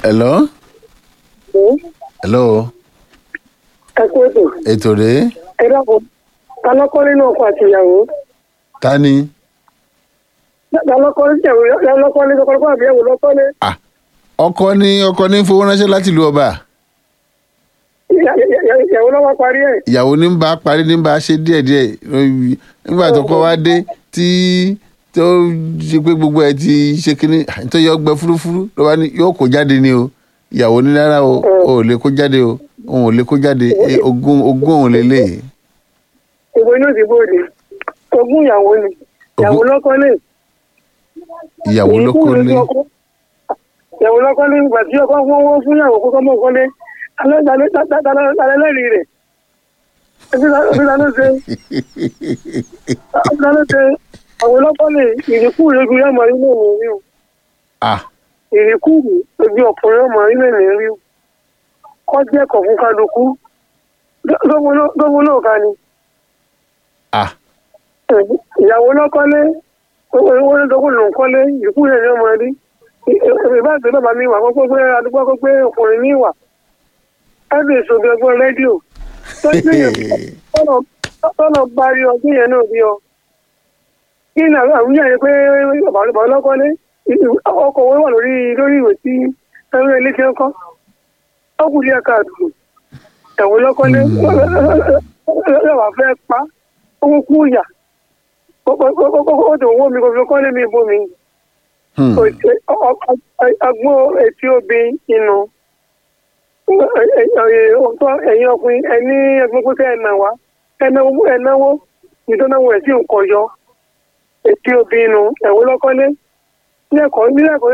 hello hello ẹ kú ètò ètò rèé ẹ dákun ta lọ́kọ́ nínú ọkọ àti ìyàwó ta ni ta lọ́kọ́ níyàwó lọ́kọ́ ní ọkọ àbí ìyàwó lọ́kọ́ ní Ah, ọkọ ní ọkọ ní fowó ránṣẹ́ láti ìlú ọba ìyàwó lọ́wọ́ parí ẹ̀ ìyàwó ní ń bá parí ní ń bá ṣe díẹ̀díẹ̀ lórí- nígbà tó kọ́ wá dé tí tó ṣe pé gbogbo ẹ ti ṣe kínní tó yọ gbẹ fúrúfúrú ló wá ní yóò kó jáde ni o ìyàwó ní rárá o ò lè kó jáde o òun ò lè kó jáde Eh, ogún ogún òun lélẹ̀ ìwé inú ìdìbò ni ogún ìyàwó ni ìyàwó Ogún- lọ́kọ́ ní ìyàwó ló kó lé ìyàwó lọ́kọ́ ní ìgbà tí ọkọ fún owó fún ìyàwó kókó mọ́ kọ́lé alẹ́lẹ́rìí rẹ̀ ọdúnlánú ṣe ọdúnlánú ṣe àwọn lọ́kọ́ ní ìrìkú ìrẹ́gbẹ̀ yọmọ inú mi rí o ah ìrìkú ojú ọkùnrin ọmọ inú mi rí o kọ́ jẹ́ ẹ̀kọ́ fún kálukú gbogbo náà ká ni ah ìyàwó lọ́kọ́lé owó ní dọ́gbọ̀n ló ń kọ́lé ìrìkú yẹn ni ọmọ rí ìbáàgbé bàbá mi wà kọ́kọ́ pé àdúgbò kọ́ pé ọkùnrin ní ìwà ẹ̀bí ìṣògbè ọgbọ́n rédíò tó ń gbìyànjú tọ́nà bá rí ọdún yẹn náà bí ọ. kí ni àwọn àwùjọ yẹn pé bàbá ọlọ́kọ́lé ọkọ̀ owó wà lórí lórí ìwé tí ẹ̀rọ ilé ti ń kọ́ ọkùnrin ẹ̀ka àdùnnú ẹ̀wọ̀n lọ́kọ́lé lọ́wọ́ fẹ́ pa owó kú ìyà ó tó owó mi kò fi kọ́lé mi bó mi hmm. agbọ́n etí obìnrin inú ọ̀tọ̀ ẹ̀yin ọkùnrin ẹni ẹgbẹ́ pípẹ́ ẹ̀nà wá ẹ̀náwó ìdánwò ẹ̀ sí nǹkan yọ etí obìnrin inú ẹ̀wọ́ lọ́kọ́lé ní ẹ̀kọ́ ní ẹ̀kọ́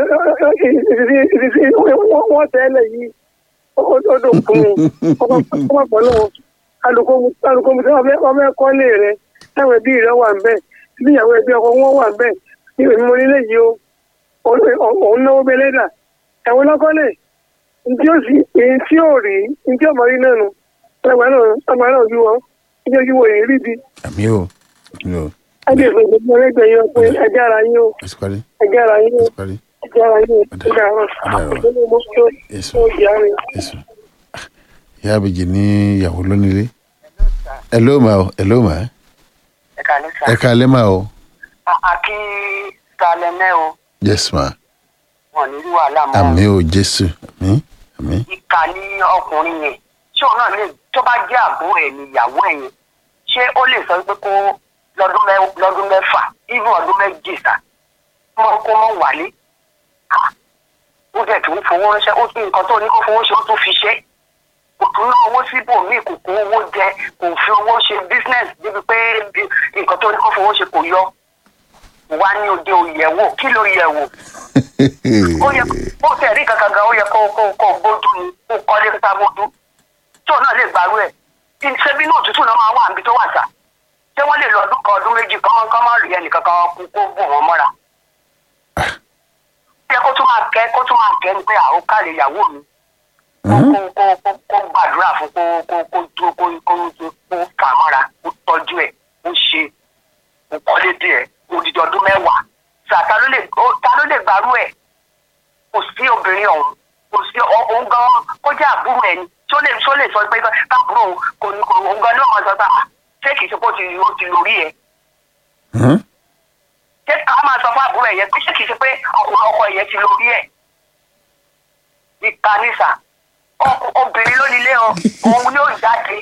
wọ́n tẹ́lẹ̀ yìí ó dò fún mi ọmọ pọ̀ lọ́wọ́ alùpùpù tí wọ́n fẹ́ kọ́lé rẹ̀ táwọn ẹbí rẹ̀ wà ń bẹ̀ bí ìyàwó ẹbí ọkọ wọn wà ń bẹ̀ ní èmi mo nílé yìí o òun náwó bẹ́lẹ́dà ẹ̀wọ́n lọ́kọ́lé ntí ó sì èyí tí ó rí ntí ọmọ rí náà nù ẹgbẹ́ náà ọmọ náà yú wọn ntí ó yú wọn èyí rí bi àmì o àmì o ẹgbẹ́ ìfẹ́ ìgbẹ́ ẹgbẹ́ yín pé ẹjẹ́ ara yín o ẹsì parí ẹjẹ́ ara yín o ẹsì parí ẹjẹ́ ara yín o Ọ̀dà. ẹjẹ́ ara Ọ̀dà. yín o tó Èso. ó jẹ́ ara yín. èso ìyá àbèjì ní ìyàwó lónílé ẹ ló mà o ẹ ló mà ẹ kà ní sá. ẹ ká lẹ́ mà o àkí talẹ́mẹ́ o yes ma wọn ní rí wàhálà mọ́. àmì o jésù àmì àmì ìkà ní ọkùnrin yẹn ṣé òun náà lè tó bá jẹ́ àbúrò ẹ̀ ní ìyàwó ẹ̀ yẹn ṣé ó lè sọ pé kó lọ́dún mẹ́- lọ́dún mẹ́fà even ọdún méjì sá kó mọ́ kó mọ́ wálé. Ah, ó dẹ̀ tún fowó ránṣẹ́ ó tún nǹkan tó ní kó fowó ṣe ó tún fi ṣe kò tún ná owó síbòmíì kò kó owó jẹ kò fi owó ṣe business débi pé bí- nǹkan tó ní kó fowó ṣe kò yọ wá ní òde òyẹ̀wò kí ló yẹ̀wò ó yẹ kó tẹ̀ rí kankan gan ó yẹ kó kó kó gbójú ni kó kọ́lé ká gbójú tó náà lè gbàrú ẹ̀ ṣebí náà òtútù náà máa wà níbi tó wà sá ṣé wọ́n lè lọ ọdún kan ọdún méjì kán kán má rí ẹnìkan kan kú kó bò wọ́n mọ́ra. ó yẹ kó tún máa kẹ́ kó tún máa kẹ́ ni pé àwọn káàlì ìyàwó mi kó kó kó kó gbàdúrà fún kó kó kó tó kó kó kó fà mọ́ra kó tọ́jú ẹ̀ kó ṣe kó kọ́lé díẹ̀ odidi ọdún mẹ́wàá sà ta ló lè ó- ta ló lè gbàrú ẹ̀ kò sí obìnrin ọ̀hún kò sí ọ- òun gan kó jẹ́ àbúrò ẹ̀ ni tó lè tó lè sọ pé káàbúrò òun kò ní kò òun gan ní ọmọ sọ pé "Ah, ṣé kìí ṣe kó ti ó ti lórí ẹ̀ ṣé ká máa sọ fún àbúrò ẹ̀ yẹn pé ṣé kìí ṣe pé ọkùnrin ọkọ ẹ̀ yẹn ti lórí ẹ̀ ìkànnìsà obìnrin ló nílé ọ òun ni ó jáde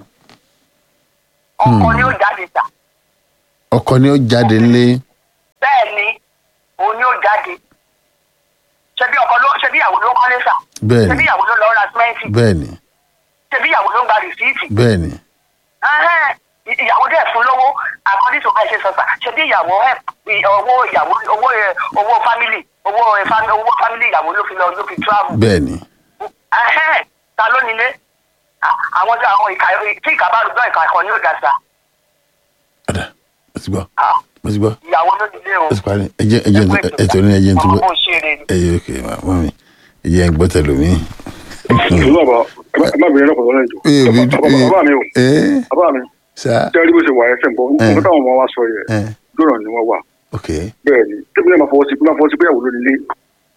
ọkọ ni ó jáde sà ọkọ ni ó jáde ńlé bẹ́ẹ̀ ni òun ni ó jáde ṣebí ọkọ ló ṣebí ìyàwó ló kọ́lé sà bẹ́ẹ̀ ṣebí ni ìyàwó ló lọ ra símẹ́ǹtì bẹ́ẹ̀ ni ṣebí ìyàwó ló ń gba rìsíìtì bẹ́ẹ̀ ni Ẹhẹ́n, ìyàwó dẹ̀ fún lówó according to bẹ́ẹ̀ ṣe sọ sà ṣebí ìyàwó ẹ̀ owó ìyàwó owó ẹ̀ owó family owó ẹ̀ fami- owó family ìyàwó ló fi lọ ló fi travel bẹ́ẹ̀ ni Ẹhẹ́n, ta ló nílé À- àwọn tí àwọn ìka tí ìka bá rúgbọ́ ìka kan ní òdà sà ọ̀dà mo ti gbọ́ Ah, mo ti gbọ́ ìyàwó ló nílé o mo ti parí ẹjẹ ẹjẹ ètò ní ẹjẹ tó ọmọ gbọ́ bó ṣe rè ni. ẹyẹ òkè màmá mi ẹjẹ ń gbọ́ tẹ̀lé mi. ìlú bàbá ẹ má bìnrin lọkọ lọnà ìjọ bàbá mi o ẹ bàbá mi sá jẹ́ rí bó ṣe wà ẹsẹ̀ ń bọ̀ nǹkan táwọn ọmọ wa sọ yẹ ẹ lọ́nà ni wọ́n wà ok bẹ́ẹ̀ ni tẹ́bi náà máa fọwọ́ sí máa fọwọ́ sí pé ìyàwó ló nílé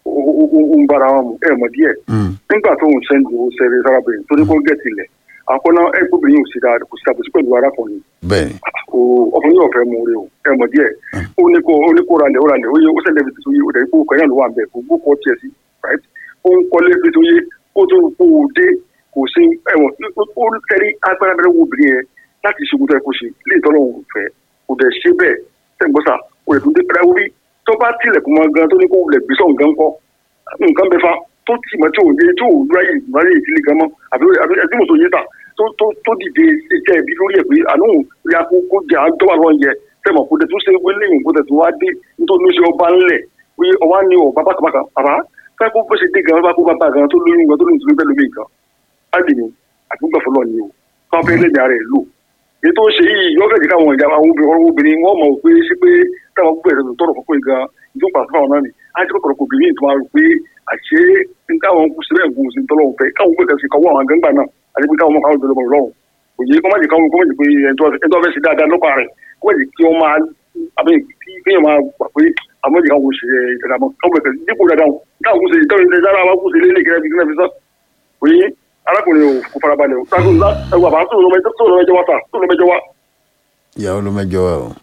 ó- ó ó ń bára wọn mu ẹ̀ mọ̀ díẹ̀ Mm. nígbà tó ń sẹ́ńdì owó sẹ́rẹ̀ sárábìnrin tó ní kó gẹ̀ẹ́tì lẹ̀ àkọ́nà ẹ̀ kóbìnrin yóò sì dáa kò sí àbòsí pẹ̀lú arákùnrin bẹ́ẹ̀ni o ọkùnrin yóò fẹ́ mú orí o ẹ̀ mọ̀ díẹ̀ ó ní kó ó ní kó ralẹ̀ ó ralẹ̀ ó yẹ ó sẹ́lẹ̀ fi tuntun yé ó dẹ̀ kó kẹ́yìn ló wà ń bẹ̀ kó gbó kọ́ tiẹ̀ sí right ó ń kọ́lé fi tuntun yé ó tó kó o dé kò sí ẹ̀wọ̀n ó tẹ́rí agbára bẹ́rẹ̀ wo obìnrin yẹn láti ṣe gbọ́dọ̀ ẹ̀ kó ṣe lè tọ́lọ̀ òun fẹ́ kò dẹ̀ ṣe bẹ́ẹ̀ tẹ̀gbọ́sà kò dẹ̀ tún dé pẹ́rẹ́ wí tó bá tilẹ̀kùn mọ́ gan tó ní kó wulẹ̀ gbé sọ̀n gan kọ́ nǹkan bẹ fa tó tì mọ́ tí ò yé tí ò ráyè ráyè ìdílé gan mọ́ àbí àbí ẹbí mọ̀tò yé ta tó tó tó dìde jẹ́ ẹbí lórí ẹ̀ pé àánú ya kó kó jẹ́ àjọwà lọ́n yẹ tẹ̀mọ̀ kó tẹ̀ tún ṣe wọlé ìwọ̀n kó tẹ̀ tún wá dé nítorí ní ṣe ọba ńlẹ̀ pé ọwá ní ọba bákàbákà bàbá fẹ́ kó bó ṣe dé gan bá kó bàbá gan tó lóyún gan tó lóyún tó lóyún bẹ́ẹ̀ lómi gan á dì ní àdúgbò fọlọ́ ni o káwọn fẹ́ lẹ́yìn ara ẹ̀ lò ètò ṣe yìí yọ fẹ́ jẹ́ káwọn ìjà àwọn obìnrin ọ̀rọ̀ obìnrin wọ́n mọ̀ pé ṣé pé táwọn gbogbo ẹ̀sẹ̀ tọrọ fún pé gan ìjọ pàṣẹ fáwọn náà ni á ti kọ́kọ́rọ́ kò obìnrin tó máa rò pé àṣé ní táwọn kù sílẹ̀ kù sí tọ́lọ́hún fẹ́ káwọn gbé kẹsì káwọn àwọn gángbà náà àti pé káwọn káwọn dọ̀lọ́mọ̀ lọ́hùn òye kọ́ má jẹ́ káwọn kọ́ má jẹ́ pé ẹ̀ńtọ́ fẹ́ ṣe dáadáa lọ́pàá rẹ̀ kọ́ má jẹ́ kí wọ́n máa àbí kí kéèyàn máa gbà pé àwọn jẹ́ káwọn ṣe ìdára mọ́ káwọn bẹ̀rẹ̀ dípò dáadáa káwọn kù sí ìtọ́jú ìdára wa kù sí ilé ìkẹrẹ́ bí kílẹ̀ fi sọ́ òye arákùnrin ò kò farabalẹ̀ o táwọn ẹwà bá tó lọ́mẹjọ tó lọ́mẹjọ wá ta tó lọ́mẹjọ wá. ìyàwó ló mẹ́jọ wa o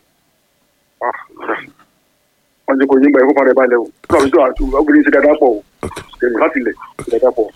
wọ́n jẹ́ kó yín gbà ẹ̀kọ́ fara balẹ̀ o tó àwọn ìṣòro àti obìnrin ṣe dáadáa pọ̀ o ok kẹ̀mí láti ilẹ̀ ṣe dáadáa pọ̀.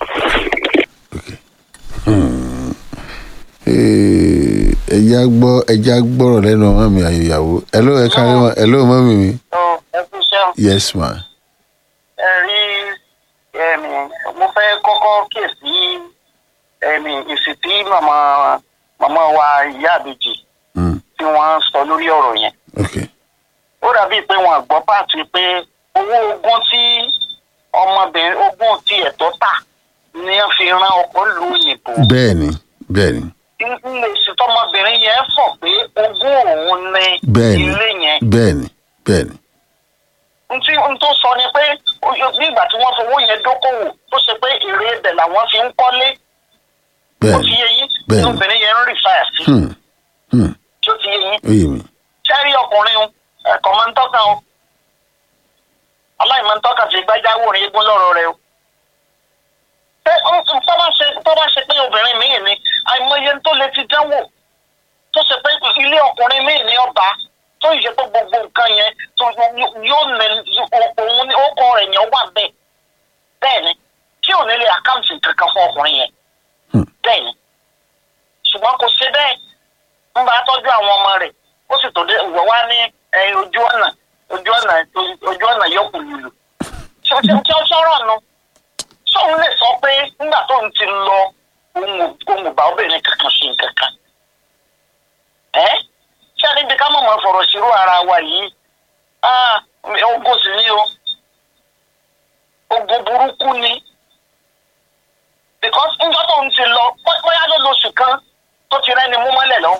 Ee, ẹja gbọ́ ẹja gbọ́rọ̀ lẹ́nu ọmọ mi àyòyàwó ẹ ló ẹ kárí wọn ẹ ló mọ́ mi mi tó ẹ kú iṣẹ́ yes ma ẹ rí ẹ̀mí mo fẹ́ kọ́kọ́ kíyèsí ẹ̀mí ìsìtí màmá màmá wa ìyá àbèjì Mm, tí wọ́n sọ lórí ọ̀rọ̀ yẹn ok ó dàbí pé wọn gbọ́ pàtó pé owó ogún tí ọmọbìnrin ogún tí ẹ̀tọ́ tà ni wọ́n fi ran ọkọ lu òyìnbó bẹ́ẹ̀ni bẹ́ẹ̀ni ilé ìsìtọ́mọbìnrin yẹn fọ̀ pé ogún òun ní bẹ́ẹ̀ni ilé yẹn bẹ́ẹ̀ni bẹ́ẹ̀ni ntí n tó sọ ni pé ó- ó- ní ìgbà tí wọ́n fowó yẹn dókòwò tó ṣe pé èrè ibẹ̀ làwọn fi ń kọ́lé ó bẹ́ẹ̀ni ti yé yín Bẹ́ẹ̀ni. ní obìnrin yẹn ń rì fáyà sí hmm, hmm, tí ó ti yé yín ó yé mi sẹ́rí ọkùnrin o, ẹ̀kọ́ máa ń tọ́ka o aláìmọ̀ ń tọ́ka sí gbájáwó rẹ̀ eégún lọ́rọ̀ rẹ̀ o. Ṣé ó- ó- tó bá ṣe tó bá ṣe pé obìnrin míì ni àìmọye tó lè ti dánwò tó ṣe pé ilé ọkùnrin míì ní ọba tó yẹ pé gbogbo nǹkan yẹn tó yóò nẹ òun ní ọkọ rẹ̀ yẹn wà bẹ́ẹ̀ bẹ́ẹ̀ ni tí ò ní lè àkáǹtì kankan fún ọkùnrin yẹn Hmm. bẹ́ẹ̀ ni ṣùgbọ́n kò ṣe bẹ́ẹ̀ ń bá tọ́jú àwọn ọmọ rẹ̀ ó sì tó dé ìwọ wá ní ẹ, ojú ọ̀nà ojú ọ̀nà ojú ọ̀nà yọkù lùlù ṣé ṣé ṣé ó sọ̀rọ̀ nu sóun lè sọ pé nígbà tó ń ti lọ ohun ò- ohun ò bá obìnrin kankan ṣe nǹkan kan ẹ ṣé níbi ká mọ̀mọ́ fọ̀rọ̀ ṣírò ara wa yìí ah, ogun sì ni o ogun burúkú ni because nígbà tó ń ti lọ bó- bóyá ló lóṣù kan tó ti rẹ́ni mú mọ́lẹ̀ lọ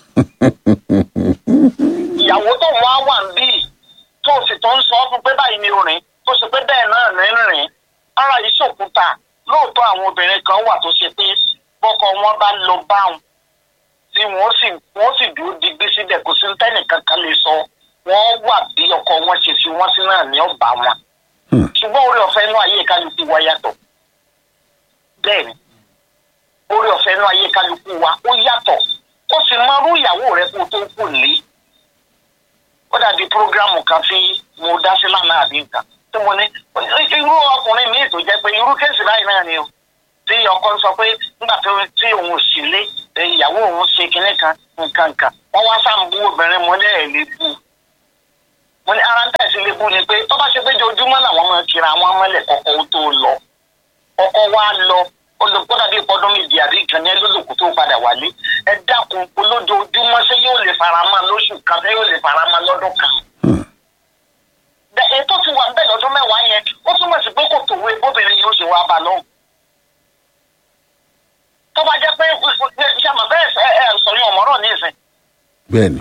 ìyàwó tó ń wá wà ń bí tó sì tó ń sọ fún pé báyìí ni orin tó sì pé bẹ́ẹ̀ náà ní rìn ara yìí ṣòkúta lóòótọ́ àwọn obìnrin kan wà tó ṣe pé bọ́kọ wọn bá lọ báwọn tí wọ́n sì wọ́n sì dúró digbí síbẹ̀ kò sí tẹ́nì kankan lè sọ wọ́n wà bí ọkọ wọn ṣe fi wọ́n sí náà ní ọ̀bà wọn Hmm. ṣùgbọ́n orí ọ̀fẹ́ inú ayé kálukú wa yàtọ̀ bẹ́ẹ̀ni orí ọ̀fẹ́ inú ayé kálukú wa ó yàtọ̀ ó sì máa rú ìyàwó rẹ kó o tó kù lé ó dàbí prógrámù kan tí mo dá sí lánàá àbí nǹkan tí mo ní irú ọkùnrin míì tó jẹ́ pé irú kéèsì báyìí náà ni o tí ọkọ ń sọ pé nígbà tó tí òun ò sì lé eh, ìyàwó òun ṣe kinní kan nǹkan kan wọ́n wá sáàmù obìnrin mọ́lẹ́ ẹ̀ lè bu mo ní ara ń tẹ̀sí lè bu ni pé tó bá ṣe pé ojoojúmọ́ làwọn máa kira àwọn mọ́lẹ̀ kọ́kọ́ ó tó lọ ọkọ wa lọ olùkọ́dà bíi ọdún méjì àbí ìkànnì ẹlòlùkù tó padà wálé ẹ dákun olójoojúmọ́ ṣé yóò lè faramọ́ lóṣù kan ṣé yóò lè faramọ́ lọ́dún kan. Bẹ- èyí tó ti wà bẹ́ẹ̀ lọ́dún mẹ́wàá yẹn ó túmọ̀ sí pé kò tòwé bóbìnrin yóò ṣe wá bá lọ́hùn. tó bá jẹ́ pé ṣàmọ̀ bẹ́ẹ̀ ẹ ẹ sọ̀rọ̀ ọ̀mọ́rọ̀ ní ìsìn bẹ́ẹ̀ni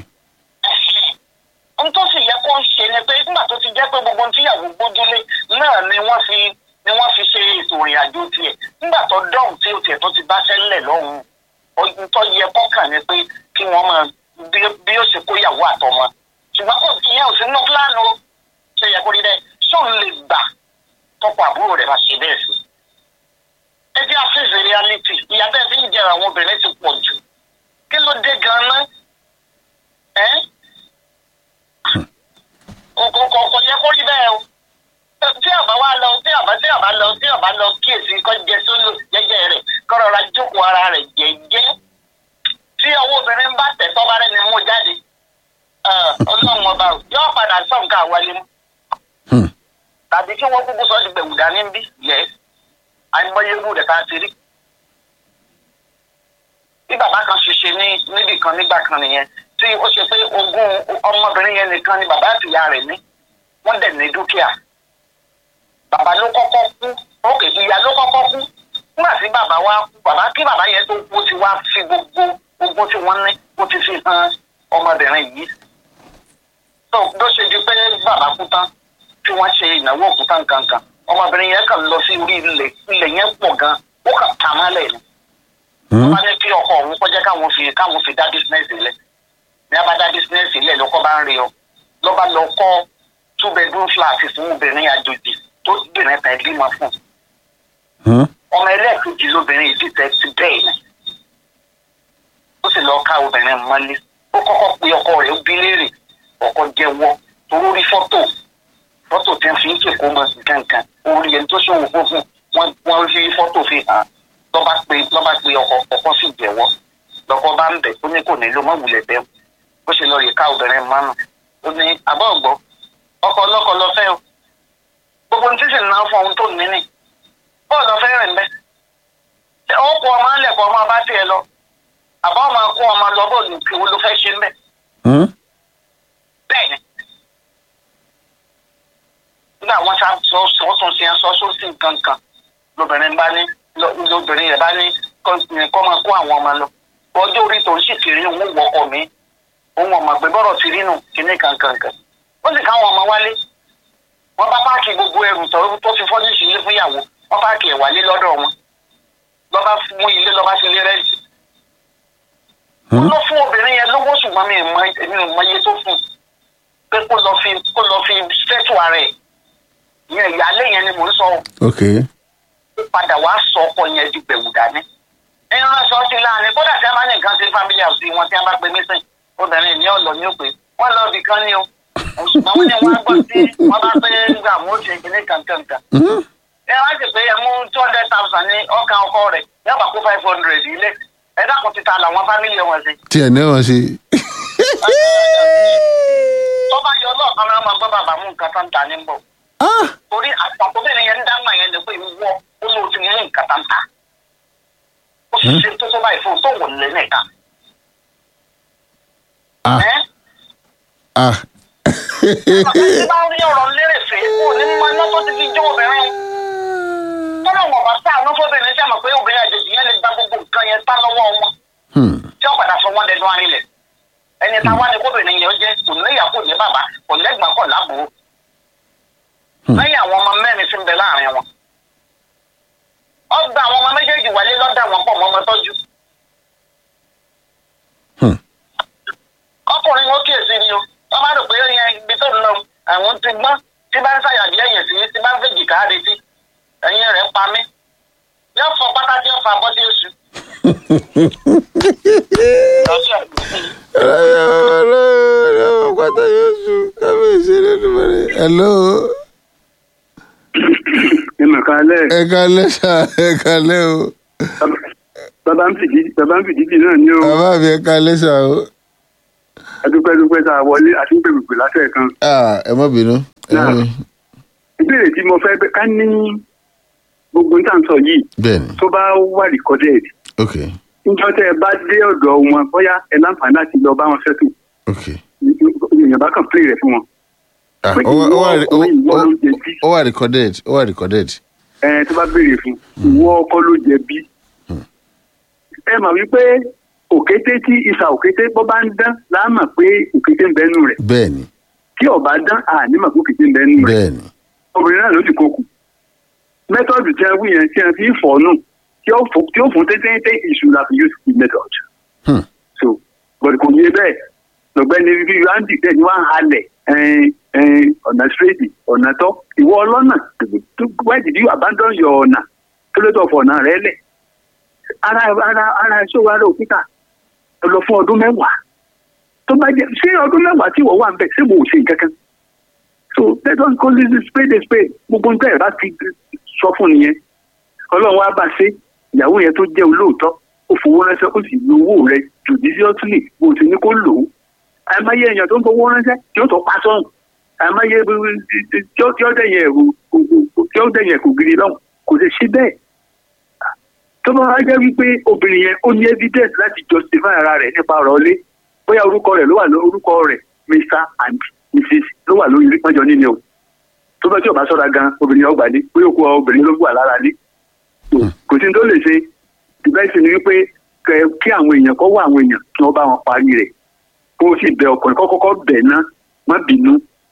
n tó sì yẹ kó ń ṣe ni pé nígbà tó ti jẹ́ pé gbogbo ohun tíyàwó gbójúlé náà ni wọ́n fi ni wọ́n fi ṣe ètò ìrìn àjò tiẹ̀ nígbà tó dọ̀hùn tí o tiẹ̀ tó ti bá sẹ́lẹ̀ lọ́hùn ohun tó yẹ kọ́kàn ni pé kí wọ́n máa bí bí ó ṣe kóyàwó àtọmọ ṣùgbọ́n kò ìyẹn ò sí nínú pílánù o ṣe yẹ kó rí bẹ́ẹ̀ ṣóun lè gbà tọkọ tọkọ àbúrò rẹ̀ máa ṣe bẹ́ẹ̀ sí. ẹ jẹ́ àfẹ́sẹ̀ reality ìyá bẹ́ẹ̀ fi ń jẹ àwọn obìnrin ti pọ̀ jù kí ló dé gan-an ẹ́ kò yẹ kó rí bẹ́ẹ̀ o tí àbá wa lọ tí àbá tí àbá lọ tí àbá lọ kíyèsí kọ́ jẹ sólò jẹ́jẹ́ rẹ̀ kọ́ rọra jókòó ara rẹ̀ jẹ́jẹ́ tí ọwọ́ obìnrin bá tẹ̀ tọ́ba rẹ̀ ni mú jáde ọlọ́run ọba o yóò padà sọ nǹkan àwálé mu Hmm. tàbí kí wọ́n kúkú sọ ti gbẹ̀wù dání ń bí yẹ àìmọye irú rẹ̀ ká ti rí. bí bàbá kan ṣe ṣe ní níbì kan nígbà kan nìyẹn tí ó ṣe pé ogún ọmọbìnrin yẹn nìkan ni bàbá àti ìyá rẹ̀ ní wọ́n dẹ̀ ní dúkìá bàbá ló kọ́kọ́ kú òkè ìyá ló kọ́kọ́ kú nígbà tí bàbá wa kú bàbá kí bàbá yẹn tó kú ó ti wá fi gbogbo ogún tí wọ́n ní ó ti fi hàn ọmọbìnrin yìí tó bó ṣe di pé bàbá kú tán tí wọ́n ṣe ìnáwó òkúta nǹkankan ọmọbìnrin yẹn kàn lọ sí orí ilẹ̀ ilẹ̀ yẹn pọ̀ gan ó kàn tà mọ́lẹ̀ ni Hmm. wọ́n bá ní kí ọkọ òun kọjá káwọn fi káwọn fi dá bísínẹ́sì lẹ̀ ní abá dá bísínẹ́sì lẹ̀ lọ́kọ́ bá ń rí ọ lọ́ba lọ kọ́ two bedroom flat fún obìnrin àjòjì tó bìnrin tẹ̀ bímọ fún Hmm. ọmọ ẹlẹ́ẹ̀kejì lóbìnrin yìí ti tẹ̀ sí bẹ́ẹ̀ ni ó sì lọ́ọ́ ká obìnrin mọ́lé ó kọ́kọ́ pe ọkọ rẹ̀ ó bí léèrè ọkọ jẹ́wọ́ torí ó rí fọ́tò fọ́tò tí wọ́n fi ń kéko mọ́ nǹkankan orí ẹni tó ṣòwò fún fún wọn wọ́n fi fọ́tò fi hàn lọ́ba pe lọ́ba pe ọkọ ọkọ sì jẹ́wọ́ lọ́kọ bá ń bẹ̀ ó ní kò nílò mọ́ wulẹ̀ bẹ́ẹ̀ ó ṣe lọ rí ká obìnrin mọ́nà ó ní àbọ̀ ọ̀gbọ́ ọkọ ọlọ́kọ lọ fẹ́ o gbogbo ní sísè náà fún ohun tó ní ní bọ́ọ̀lù ọ̀fẹ́ rẹ̀ ń bẹ́ ó kó ọmọ alẹ́kọ̀ọ́ ọmọ bá tiẹ̀ lọ àbá ọmọ kó ọmọ lọ bọ́ọ̀lù kí wo ló fẹ́ ṣe ń bẹ́ Hmm. bẹ́ẹ̀ ni nígbà wọn sá sọ sọ tún sí sọ sọ sí nǹkan kan lóbìnrin bá ní lọ- lóbìnrin yẹn bá ní kọ́ kọ́ máa kó àwọn ọmọ lọ ọjọ́ orí tó ń sì kiri òun wọkọ̀ mi òun ọmọ pé bọ́rọ̀ ti rí nù kíní kankankan ó sì káwọn ọmọ wálé wọ́n bá páàkì gbogbo ẹrù tó tó fi fọ́ ní ìṣìlẹ̀ fúnyàwó wọ́n páàkì ẹ̀ wálé lọ́dọ̀ wọn lọ́ba mú ilé lọ́ba sí ilé rẹ́ǹtì Hmm. lọ fún obìnrin yẹn lówó ṣùgbọ́n mi ì mọ èmi ò mọ iye tó fún un pé kó lọ fi kó lọ fi ṣètò ara ẹ̀ ìyẹn ìyáálé yẹn ni mò ń sọ ọ́ ok ó padà wá sọ ọkọ yẹn di gbẹ̀wù dání. ẹnu aṣọ sí láàrin kódà tí a máa ní nǹkan sí family house wọn tí a bá pe mísìn obìnrin ní ọ̀lọ́ ní òpè wọ́n lọ ibì kan ní o ṣùgbọ́n wọ́n ní wọ́n á gbọ́ sí wọ́n bá pé gbà mú ó ṣe ìpínlẹ̀ kankankan. Hmm. ẹ wá sì pé ẹ mú two hundred thousand ní ọkàn ọkọ rẹ̀ yóò bá kó five hundred ilé ẹ dákun ti ta làwọn family wọn sí. tí ẹ̀ ní wọn ṣe. tó bá yọ ọlọ́ọ̀kan náà máa gbọ́ bàbá mú nǹkan tó ń ta ní bọ̀. Ah. torí àtàkùnbìnrin yẹn ń dáná yẹn lè pé ìwọ ó lóò ti mú nǹkan tá ń ta ó sì ṣe tó tó báyìí fún un tó wò lé nìkan. Ah. ẹ Ah. ẹ bá rí ọ̀rọ̀ lérè fè kó ní mọ iná tó ti fi jó obìnrin tọ́lá wọn bá sá àánú fóbìnrin sí àmọ̀ pé obìnrin àjèjì yẹn lè gba gbogbo nǹkan yẹn tá lọ́wọ́ wọn Hmm. tí wọ́n padà fọ wọn dẹnu arinlẹ̀ ẹni tá a wá ní kóbìnrin yẹn ó jẹ́ kò níyà kò ní bàbá kò lẹ́gbàá kò lábòó Hmm. lẹ́yìn àwọn ọmọ mẹ́rin tí ń bẹ láàrin wọn ọgbà àwọn ọmọ méjèèjì wálé lọ́dà wọn pọ̀ mọ́ ọmọ tọ́jú Hmm. ọkùnrin wọn kíyèsí ni o wọn bá rò pé yẹn ibi tó ń lọ àwọn ti gbọ́n tí bá ń ṣàyàbí ẹ̀yìn sí tí bá ń fèjì káàdì sí ẹ̀yìn rẹ̀ ń pa mí yóò fọ pátá tí yóò fa abọ́ tí yóò sùn. pátá yóò sùn kábíyèsí lẹ́nu mẹ́rin. hello ìmọ̀ kan alẹ́ ẹ kalẹ́ sà ẹ kalẹ́ o bàbá ń fìdí bàbá ń fìdí bì náà ní o bàbá mi ẹ kalẹ́ sà o. adúpẹ́dúpẹ́ tá a wọlé àti ń pèpè látẹ̀ kan. Ah, ẹ má bínú. ẹ má Náà. bínú. ìbéèrè tí mo fẹ́ bẹ́- ká ní gbogbo níta sọ yìí bẹ́ẹ̀ni tó bá wà recorded ok níjọ́ tẹ́ ẹ bá dé ọ̀dọ̀ wọn bóyá ẹ láǹfààní láti lọ bá wọn ṣètò ok. èèyàn bá kàn play rẹ̀ fún wọn. Ah, Pé ó wà- ó wà ìwọ ó- ọkùnrin ìwọ ó- ló jẹ̀bi. ó wà recorded ó wà recorded. ẹ tó bá béèrè fún ìwọ ọkọ ló jẹ̀bi. ẹ mọ̀ wípé òkété tí ìsà òkété bọ́ bá ń dán láà mọ̀ pé òkété ń bẹ́nu rẹ̀ bẹ́ẹ̀ni tí ọba dán àní mọ̀ pé òkété ń bẹ́nu rẹ̀ bẹ́ẹ̀ni. obìnrin náà ló ti kókù mẹ́tọ́ọ̀dù tí a wí yẹn tí a fi ń fọ̀ nù tí ó fò- tí ó fún tẹ́tẹ́tẹ́ ìṣù la fi use the method Hmm. so but kò yé bẹ́ẹ̀ lọ́gbẹ́ni bíi andy dẹ̀ ni wọ́n á halẹ̀ ẹn, ẹn, ọ̀nà straight ọ̀nà tọ́ ìwọ ọlọ́nà why did you abandon your ọ̀nà kí ló tó fọ ọ̀nà rẹ lẹ̀ ara ara ara ṣòwò ara òkúta ẹ lọ fún ọdún mẹ́wàá tó bá jẹ ṣé ọdún mẹ́wàá tí wọ́n wà ń bẹ̀ ṣé mo ò ṣe nǹkan kan so let us call this a spade a spade gbogbo nǹkan ẹ̀ bá ti sọ fún nìyẹn ọlọ́run wá bá ṣe ìyàwó yẹn tó jẹ́ olóòótọ́ ó fowó ránṣẹ́ ó sì lo owó rẹ̀ judiciously bó ti ní kó lò ó àìmáyé èèyàn tó ń fowó ránṣẹ́ tí ó tó pa sọ́hùn àìmáyé tí ó tí ó dẹ̀yìn ẹ̀rù tí ó dẹ̀yìn ẹ̀kú gidi lọ́hùn kò lè ṣe bẹ́ẹ̀ tó bá wá jẹ́ wípé obìnrin yẹn ó ní evidence láti justify ara rẹ̀ nípa ọ̀rọ̀ ilé bóyá orúkọ rẹ̀ ló wà lórí orúkọ rẹ̀ mr and mrs ló wà lórí ìpọ́njọ níní o tó bá tí ò bá sọ́ra gan obìnrin yẹn ó gbà ní bóyá òkú obìnrin ló wà lára ní kò sí ní tó lè ṣe ìbẹ́sìn ni wípé kẹ- kí àwọn èèyàn kọ́ wá àwọn èèyàn kí wọ́n bá wọn parí rẹ̀ kó o sì bẹ ọkùnrin kọ́ kọ́kọ́ bẹ̀ ná má bínú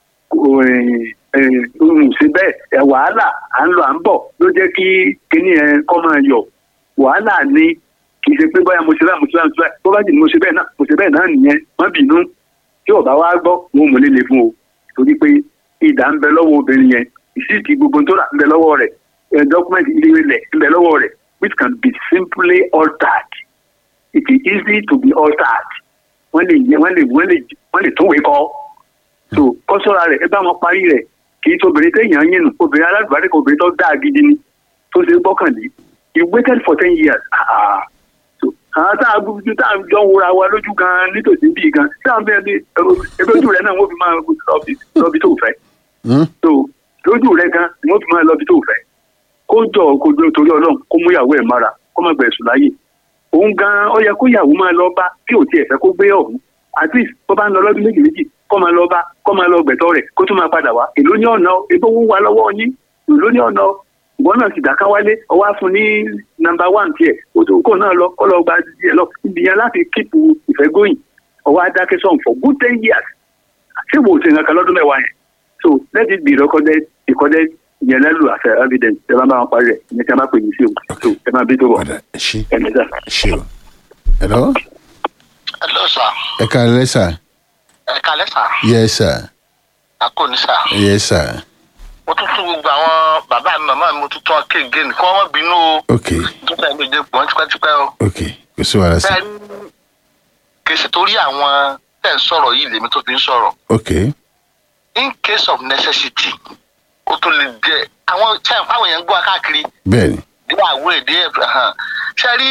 ohun ṣe bẹ́ẹ̀ ẹ̀ wàhálà à ń lọ à ń bọ̀ ló jẹ́ kí kíní ẹ̀ kọ́ máa yọ̀ wàhálà ni kì í ṣe pé báyà mo ṣe báyà mo ṣe báyà mo ṣe báyà bó bá jì ní mo ṣe bẹ́ẹ̀ náà mo ṣe bẹ́ẹ̀ náà nìyẹn má bínú tí ò bá wá gbọ́ wọn ò mọ̀ lélẹ̀ fún o torí pé ìdá ń bẹ lọ́wọ́ obìnrin yẹn ìsìtì gbogbo tó rà ń bẹ lọ́wọ́ rẹ̀ ẹ̀ dọ́kúmẹ̀ntì ilé ilẹ̀ ń bẹ lọ́wọ́ rẹ̀ which can be simply altered it is easy to be altered wọ́n lè yẹ wọ́n lè wọ́n lè wọ́n lè tún wé kọ́ so kọ́sọ́ra rẹ̀ ẹ bá wọn parí rẹ̀ kì í tóbìnrin téèyàn yín nù obìnrin aládùúgbò kò obìnrin tó dáa gidi ni tó ṣe gbọ́kànlé you waited for ten years ah so àwọn tá a gbójú tá a jọ ń wura wa lójú gan nítòsí bíi gan tí àwọn bẹ́ẹ̀ bí ebi ojú rẹ̀ náà wọ́n fi máa lọ́bi tó fẹ́ Hmm? so lójú rẹ̀ gan ni wọ́n fi máa lọ́bi tó fẹ́ kó jọ kó jọ torí ọlọ́run kó mú ìyàwó ẹ̀ mára kó má gbẹ̀sùn láyè òun gan ó yẹ kó ìyàwó máa lọ bá bí ò tiẹ̀ fẹ́ kó gbé ọ̀hún at least bó bá ń lọ lọ́dún méjì méjì kó máa lọ bá kó máa lọ gbẹ̀tọ́ rẹ̀ kó tún máa padà wá èló ní ọ̀nà ebó ń wá lọ́wọ́ yín èló ní ọ̀nà ìwọ náà sì dáká wálé ọwọ́ á fún ní nọ́mbà one tiẹ̀ kó náà lọ kó lọ gba tiẹ̀ lọ ibi yẹn láti kíìpù ìfẹ́ góyìn ọwọ́ á dákẹ́ sọ̀n for good ten years ṣé wò ó ṣe nǹkan kan lọ́dún mẹ́wàá yẹn so let it be recorded recorded ìyẹn lẹ́lù àṣẹ evidence ẹ máa bá wọn parí rẹ̀ ìyẹn tí a máa pè ní sí o so ẹ máa bí tó bọ̀ padà ẹ ṣe ẹ̀ ní sá. ẹ ṣe o. hello hello sir ẹ káalẹ́ sà ẹ kalẹ sir yes sir akóni sir yes sir mo tún tún gbogbo àwọn bàbá mi màmá mi mo tún tún ọkẹ again kí wọn má bínú o ok tó fẹ́ méje pọ̀ tipẹ́tipẹ́ o. ok kò sí wàhálà sà bẹ́ẹ̀ ni kì í ṣe torí àwọn tẹ̀ ń sọ̀rọ̀ yìí lèmi tó fi ń sọ̀rọ̀ ok in case of necessity ó tún lè jẹ́ àwọn sẹ́yìn fáwọn èèyàn ń gbọ́ káàkiri bẹ́ẹ̀ni bí àwúrò èdè hàn ṣe rí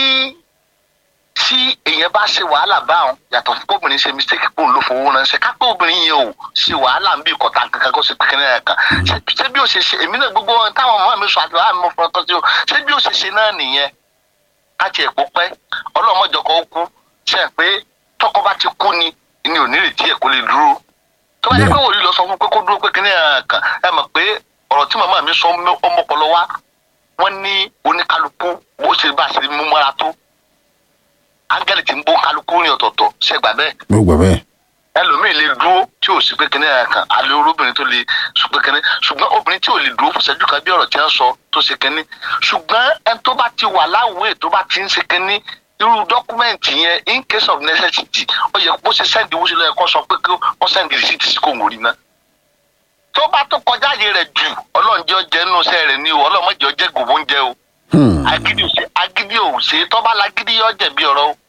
tí èèyàn bá ṣe wàhálà báwọn yàtọ̀ fún obìnrin ṣe mistake pò ń lò fowó ránṣẹ́ kápẹ́ obìnrin yẹn ò ṣe wàhálà ń bí ìkọ̀tà kankan kó ṣe kékeré rẹ̀ kan Ṣé- ṣé bí ó ṣe ṣe èmi náà gbogbo ohun táwọn ọmọ mi sọ àti wàhálà mi fọwọ́ tọ́jú ṣé bí ó ṣe ṣe náà nìyẹn á tiẹ̀ kó pẹ́ ọlọ́mọjọkọ̀ ó kú ṣe é pé tọkọ bá ti kú ni ni ò ní retí ẹ̀ kó lè dúró tó bá yẹ pé òòlù lọ sọ fún pé kó dúró pé kíní ẹ̀ kan ẹ mọ̀ pé ọ̀rọ̀ tí màmá mi sọ ọmọpọlọ wa wọ́n ní oníkálukú bó ṣe bá ṣe mú mọ́ra tó áńgẹ́lì tí ń bó kálukú ní ọ̀tọ̀ọ̀tọ̀ ṣe gbà bẹ́ẹ̀ mo gbà bẹ́ẹ̀ ẹlòmíì lè dúró tí ò sí pé kíní ẹ̀ kan alẹ́ olóbìnrin tó lè sùn pé kíní ṣùgbọ́n obìnrin tí ò lè dúró fún ṣẹ́jú kan bí ọ̀rọ̀ tí wọ́n sọ tó ṣe kíní ṣùgbọ́n ẹni tó bá ti wà láwùé tó bá ti ń ṣe kíní irú dọ́kúmẹ̀ntì yẹn in case of necessity ó yẹ kó ṣe sẹ́ndì owó sílẹ̀ kó sọ pé kí wọ́n sẹ́ndì rìsíìtì sí kò ń rí náà tó bá tó kọjá àyè rẹ̀ jù ọlọ́njẹ́ ọjẹ́ nù sẹ́ rẹ̀ ní o ọlọ́mọdé ọjẹ́ gòbó ń jẹ́ o Hmm. agídí òsè agídí òsè tó bá lagídí yọ jẹ̀bi ọ̀rọ̀ o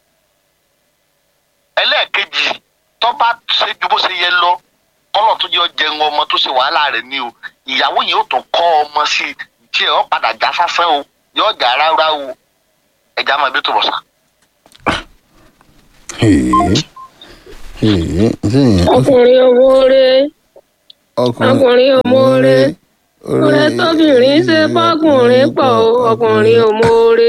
ẹlẹ́ẹ̀kejì tó bá ṣe ju bó ṣe yẹ lọ kọ́lọ̀ tó yọ jẹun ọmọ tó ṣe wàhálà rẹ̀ ní o ìyàwó yìí ó tún kọ́ ọmọ sí i tí ẹ̀ ọ́ padà já sásán o yọ jà rárá o ẹja máa bí tó bọ̀ sá. Hey. Hey. Ǹjẹ́ ọkùnrin owóore ọkùnrin ọkùnrin òmóore oore tóbìnrin ṣe fọkùnrin pọ̀ o, ọkùnrin òmóore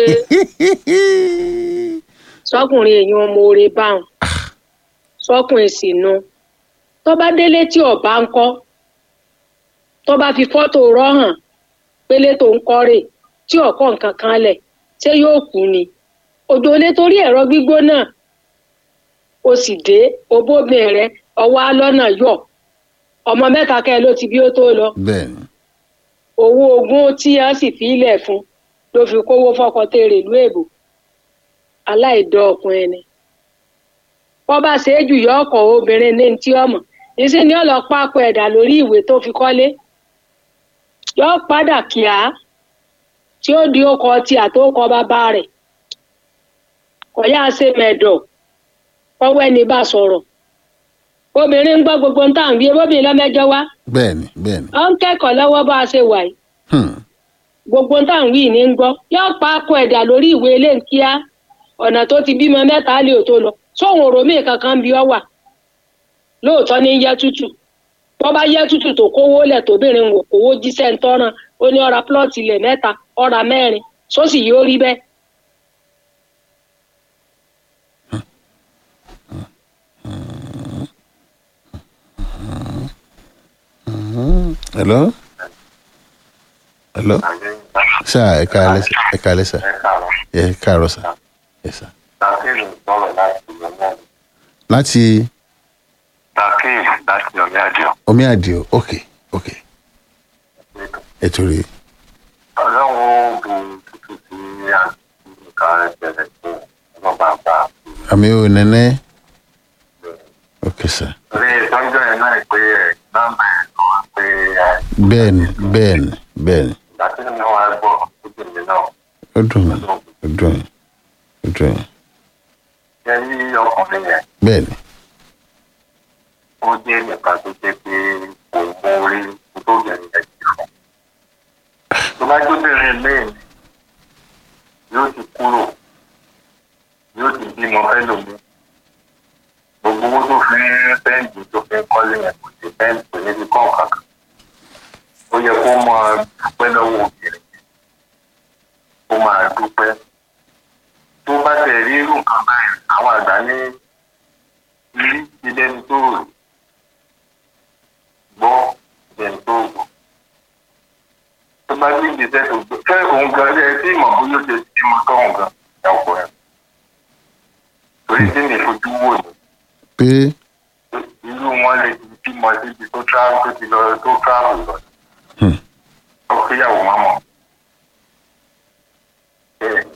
sọkùnrin èèyàn òmóore báwọn sọkùnrin sì nu tó bá délé tí ọba ń kọ́ tó bá fi fọ́tò rọ́ hàn pélé tó ń kọ́ rè tí ọkọ̀ nǹkan kan lẹ̀ ṣé yóò kú ni òjò lé torí ẹ̀rọ gbígbóná o sì dé obóbìnrin rẹ ọwọ́ alọ́nà yọ̀ ọmọ mẹ́ta kẹ́ ẹ ló ti bí ó tó lọ bẹ́ẹ̀ni owó ogún tí a sì fi ilẹ̀ fún ló fi kówó fọkọ tèrè ìlú èbò aláìdọ́ ọkùnrin ni bọ́ bá ṣe é jù yọ ọkọ̀ obìnrin ní ti ọmọ ìsìn ní ọ̀lọ́ pápọ̀ ẹ̀dà lórí ìwé tó fi kọ́lé yọ padà kíá tí ó di ọkọ̀ tí àtọkọ bàbá rẹ̀ kọ̀yà ṣe mẹ̀dọ̀ ọwọ́ ẹni bá sọ̀rọ̀ obìnrin ń gbọ́ gbogbo ń tàn bí ebóbìnrin lọ́mẹjọ wá bẹ́ẹ̀ni bẹ́ẹ̀ni ó ń kẹ́kọ̀ọ́ lọ́wọ́ bá a ṣe wà yìí hmm. gbogbo ń tàn wí ní ń gbọ́ yóò pa akọ ẹ̀dà lórí ìwé ilé ń kíá ọ̀nà tó ti bímọ mẹ́ta lè tó lọ sóhun òròmí kankan bí ọ wà lóòótọ́ ní yẹ tútù tó bá yẹ tútù tó kówó lẹ̀ tóbìnrin wò kówó jíṣẹ́ ń tọ́ràn ó ní ọ̀ra plọ́ọ̀tì ilẹ̀ mẹ́ta ọ̀ra mẹ́rin sósì yóò rí bẹ́ẹ̀. hello hello sá ẹ káalẹ́ sá ẹ káalẹ́ sá ẹ káàárọ̀ sá ẹ sá láti Takin láti ọ̀rẹ́ àjọ. omi àdìo ok ok ẹ torí Ọlọ́run obìnrin tútù tí àti nǹkan rẹ̀ bẹ̀rẹ̀ fún ọlọ́ba àgbà. àmì ò nẹ́nẹ́ ok sá Orí ìtọ́jú ẹ̀ náà pé ẹ̀ nọ́mbà ẹ̀ kan wá pé ẹ̀ bẹ́ẹ̀ni bẹ́ẹ̀ni bẹ́ẹ̀ni ìgbà tí mi wá gbọ́ ojú mi náà ó dùn mí ó dùn mí ó dùn mí jẹ́ rí ọkùnrin yẹn bẹ́ẹ̀ni ó jẹ́ nìkan tó jẹ́ pé kò mú orí tó yẹn yẹn jù fún. Tó bá jóbìnrin lẹ́yìn yóò ti kúrò yóò ti bímọ fẹ́lòmí. Gbogbo owó tó fi ń fẹ́ǹdì tó fi ń kọ́lé yẹn kò sí fẹ́ǹdì kò ní fi kọ́ kankan. Ó yẹ kó máa dúpẹ́ lọ́wọ́ obìnrin kó máa dúpẹ́. Tó bá tẹ̀ rí irú nǹkan báyìí, àwọn àgbà ní rí ilé ní tó rò gbọ́ ilé ní tó gbọ́. Tó bá ní ìgbésẹ̀ tó gbọ́, fẹ́ òun gan ẹ tí ìmọ̀ bóyá ó ṣe ti mọ tọ́hún gan ẹ̀ ọ̀pọ̀ ẹ̀. Torí tí mi fojú wò ní pé irú wọn lè ti bímọ síbi tó travel tó ti lọ tó travel lọ. Hmm. Ó kéyàwó mámọ̀. Bẹ́ẹ̀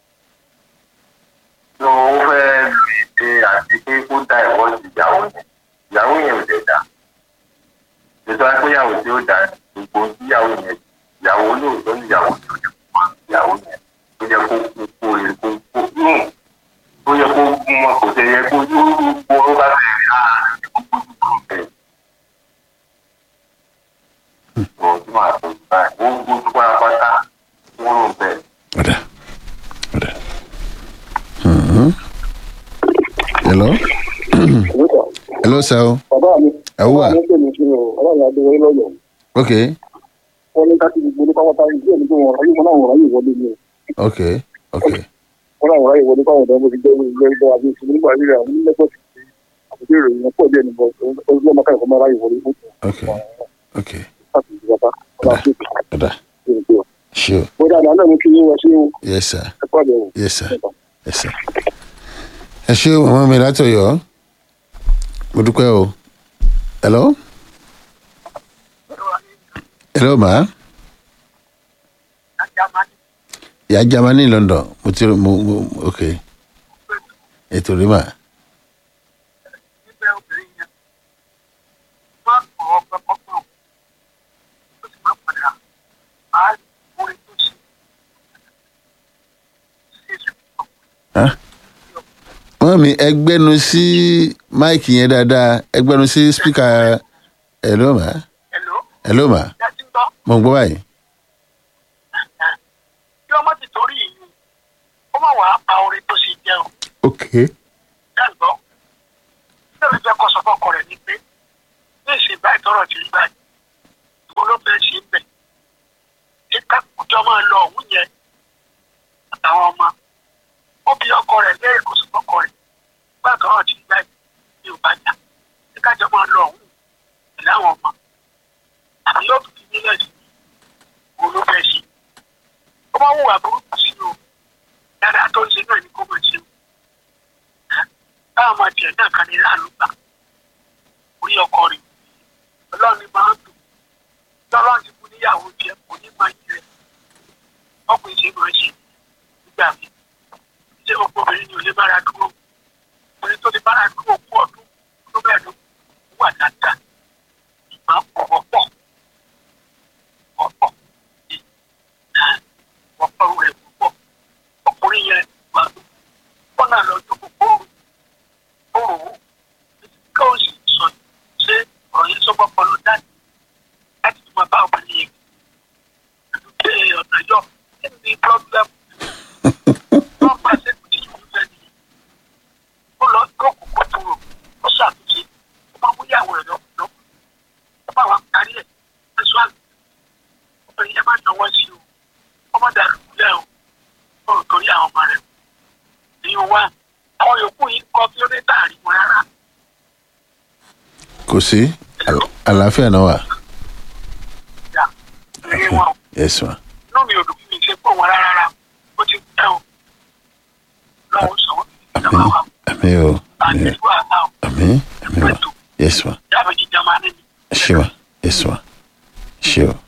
ló fẹ́ lu ìdè àti pé kó da ìwọ́ sí ìyàwó yẹn. Ìyàwó yẹn ò dẹ̀ dá. Ètò àgbéyàwó tí ó dá gbogbo ohun tí ìyàwó yẹn ìyàwó lóòótọ́ ní ìyàwó tó ti fún ìyàwó yẹn. Ó yẹ kó kú kó rè kó kó nù. Ó yẹ kó gún wọn kò tẹ̀ yẹ kó yóò gbó ló bá fẹ́ rí ààrẹ kó gbójú kúrò bẹ́ẹ̀. Ọ̀rọ̀ tí màá tó báyìí, ó gbójú pátápátá kúrò bẹ́ẹ̀. ọ̀dà ọ̀dà Mhm. hello hello sir o bàbá mi ẹ wà bàbá mi pè mí sí o ọlọ́run adéwọ́ lọ́yọ̀ọ́ ok wọn ní ká ti gbogbo ní pápátá ìdí ẹni tó wọn ráyè wọn náà wọn ráyè wọlé ni o ok ok wọn náà wọn ráyè wọlé fáwọn ọ̀dọ́ bó ti jẹ́ ilé ẹgbẹ́ àbí ìṣòro nígbà rírà àwọn onílẹ̀kọ̀ sí ti àbúté ìròyìn wọn pọ̀ díẹ̀ níbo ọdún ọmọ káyọ̀ kọ́ máa ráyè wọlé fún ok ok láti ìjọba ọba tó ti ọ̀dà ṣe é pé o. sure bó dáadáa náà mo kí yín wọ sí yes sir ẹ̀kọ́ àbẹ̀wò. yes sir yes sir ẹ ṣé o màmá mi látọ̀yọ́ mo dúpẹ́ o hello hello ma ìyá Germany London mo ti mo mo ok ètò rí mà wọ́n mi ẹgbẹ́nu sí máìkì yẹn dáadáa ẹgbẹ́nu sí spíkà hello ma hello ma mo ń gbọ́ báyìí kí ọmọ ti torí yìí ó má wàá pa orin tó ṣe jẹ́ o ok dàgbọ́ lórí fẹ́ kọ́ sọ fọ́kọ rẹ̀ ni pé ní ìsìn báyìí tọrọ ti rí báyìí ìwọ ló fẹ́ ṣe ń bẹ̀ ṣé kákùjọ máa lọ òun yẹn àtàwọn ọmọ ó bí ọkọ rẹ̀ lẹ́yìn kó sọ fọ́kọ rẹ̀ bá tọrọ ti rí báyìí ní ò bá jà ṣé kájọ máa lọ òun pẹ̀lú àwọn ọmọ àbí yóò fi nílẹ̀ sí òun ló fẹ́ ṣe ó bá wùwà burúkú sí o dáadáa tó ń ṣe náà ni kó máa ṣe o báwọn ọmọ tiẹ̀ náà kan ní láàánú gbà orí ọkọ rẹ̀ ọlọ́run ni máa ń dùn lọ́lọ́run ti fún níyàwó tiẹ̀ kò ní máa yí rẹ̀ ọkùnrin ṣe máa ṣe nígbà mi ṣé gbogbo obìnrin ni ò lè mára dúró obìnrin tó lè bára tó òkú ọdún tó bẹ́ẹ̀ ló wà dáadáa ṣùgbọ́n ọ̀pọ̀ pọ̀ ọ̀pọ̀ ọ̀pọ̀ rẹ̀ púpọ̀ ọkùnrin yẹn wà wọ́n náà lọ jókòó kóòrò kóòrò ká ó sì sọ ṣé ọ̀rọ̀ yẹn sọ́gbọ́n pọ̀ ló dájú láti tún máa bá obìnrin yẹn pẹ̀lú pé ọ̀nà yọ kí ni pọ́blẹ́mù wọ́n bá ṣe kò ní ìlú fẹ́ ni ó lọ jókòó kó tó rò ó ṣàtúnṣe ó máa mú ìyàwó rẹ̀ lọ́kùnrin ó bá wa parí ẹ̀ ẹ̀ṣọ́ àgbẹ̀ obìnrin yẹn má náwó sí o ọmọ dàrú kúlẹ̀ o ó rò torí àwọn ọmọ rẹ̀ ní wá àwọn yòókù yìí kọ́ kí ó dé tààrí wọn rárá kò sí àl- àlàáfíà náà wà. ìyá ní wọn yes ma. inú mi ò dùn mí ṣe pọ̀ wọn rárá ó ti pẹ́ o lọ́wọ́ sọ wọ́n ìjọba wa àmì o àti àmì ìlú àná o àmì àmì wa yes ma yàrá jíjà máa ní mi. ṣé wa yes ma ṣé o.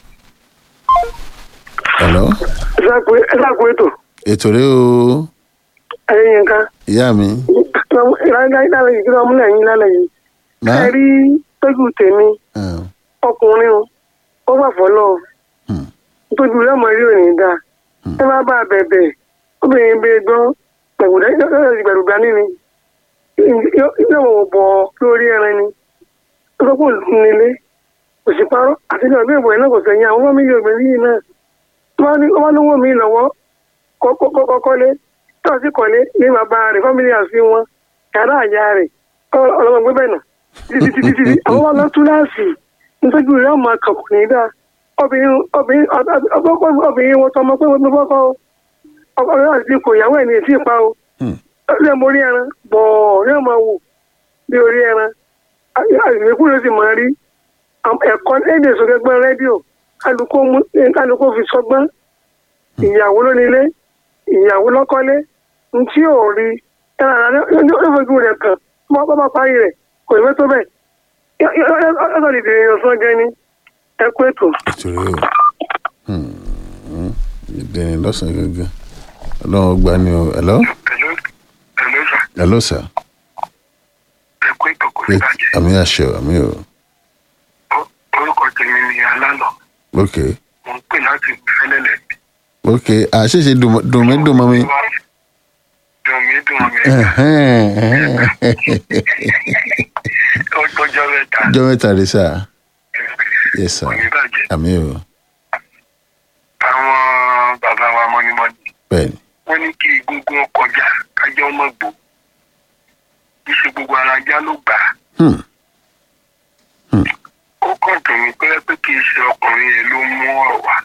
hello ẹ dákun ètò ètò rẹ o ẹ̀yin yẹn kan ìyá mi ìlànà yìí kí wọ́n múlẹ̀ yín lálẹ́ yìí má ẹ rí tójú tèmi Ah, ọkùnrin o ó wà fọlọ́ hmm, tójú rẹ̀ mọ̀ rí òní dáa ẹ má bá a bẹ̀bẹ̀ obìnrin bẹ gbọ́ gbẹ̀rùgbà nínú yóò wọ̀ bọ̀ lórí ẹran ni ó sọ pé òun nílé kò sì parọ́ àti ní ọdún ìbò yẹn náà kò sẹ́yìn àwọn fámìlì obìnrin yìí náà tó bá ní ó bá lówó mi lọ́wọ́ kọ́kọ́lé tó sì kọ́lé ní bàbá rẹ̀ fámìlì àti wọn yàrá àyà rẹ̀ ọlọ́mọ gbé bẹ́ẹ̀ nà títí títí títí àwọn bá lọ túláàsì nítorí rẹ̀ ọmọ kàkùn ní dáa obìnrin obìnrin obìnrin wọn tọmọ pé wọn bọ́ kọ́ ọkùnrin àti ipò ìyàwó ẹ̀ ní èsì ìpa o hmm. ilé mo rí ẹran bọ̀ọ̀ ní ọmọ wò bí orí ẹran àgbẹ̀kú ló sì máa rí ẹ̀kọ́ lédè sọ́gbẹ́gbọ́n rédíò kálukó fi sọgbọ́n ìyàwó lónílé ìyàwó lọ́kọ́lé ní tí ò rí ẹran lọ́fọ̀jú rẹ̀ kàn bọ́ bá parí rẹ̀ kò ní fẹ́ tó bẹ́ẹ̀ ọ̀sán lè dèrè ọ̀sán jẹ́ ní ẹkú ètò. ètò rẹ o Hmm, hmm. ìdẹni lọ́sàn-án gangan ọlọ́run gba ni o hello Hello, hello sir. hello sir ẹ kú ètò kò ní Wait, bàjẹ́. àmì àṣẹ o àmì o Ó- orúkọ tèmi ni alálọ̀ ok mò ń pè láti fẹ́lẹ́lẹ̀. ok àṣìṣe dùn mí dùn mọ́ mi. dùn mí dùn mí Ẹ̀hẹ́n, ẹ̀hẹ́n. ó tọjọ́ mẹ́ta ọjọ́ mẹ́ta rẹ sá yes sir kò ní bàjẹ́. àmì o àwọn bàbá wa mọ́nímọ́ní bẹ́ẹ̀ni wọ́n ní kí egungun kọjá kájọ́ ọmọ gbò kí ṣe gbogbo ara ajá ló gbà á. Hmm, ó kàn dùn mí pé pé kì í ṣe ọkùnrin yẹn ló mú ọ̀rọ̀ wá.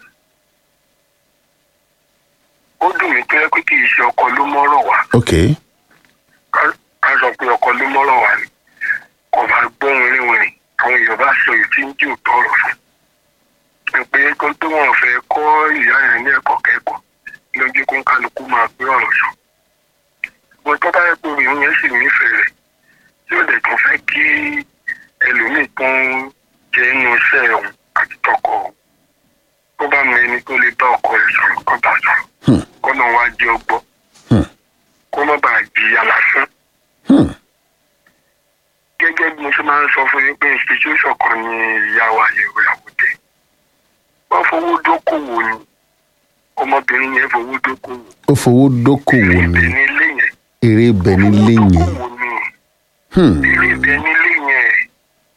ó dùn mí pé pé kì í ṣe ọkọ ló mú ọ̀rọ̀ wá. ok Ká- ká sọ pé ọkọ ló mú ọ̀rọ̀ wá ni kò bá gbóhùn ríwìn àwọn èèyàn bá sọ èyí tí ń jì òótọ́ ọ̀rọ̀ fún. ẹ pé kó tó wọn fẹ́ kọ́ ìyá yẹn ní ẹ̀kọ́ kẹ́kọ̀ọ́ lójú kó ń kálukú máa gbé ọ̀rọ̀ sọ. ṣùgbọ́n tó bá yẹ pé obìnrin yẹn sì nífẹ̀ẹ́ rẹ̀ yóò dẹ̀ tún fẹ́ kí ẹlòmíì tó ń jẹ inú iṣẹ́ òun àti tọkọ òun tó bá mọ ẹni tó lè bá ọkọ rẹ̀ sọ̀rọ̀ kó bá sọ̀rọ̀ Hmm. kó náà wá jẹ́ ọgbọ́ Hmm. kó má bàa jìyà lásán. Hmm. gẹ́gẹ́ bí mo ṣe máa ń sọ fún yín pé institution kan ní ìyá wa ìyẹ̀wò àwòdẹ wọ́n fowó dókòwò ni ọmọbìnrin yẹn fowó dókòwò ó fowó dókòwò ibẹ̀ ní ní ilé yẹn eré ibẹ̀ nílé yẹn dókòwò ni Hmm, ilé ibẹ̀ nílé yẹn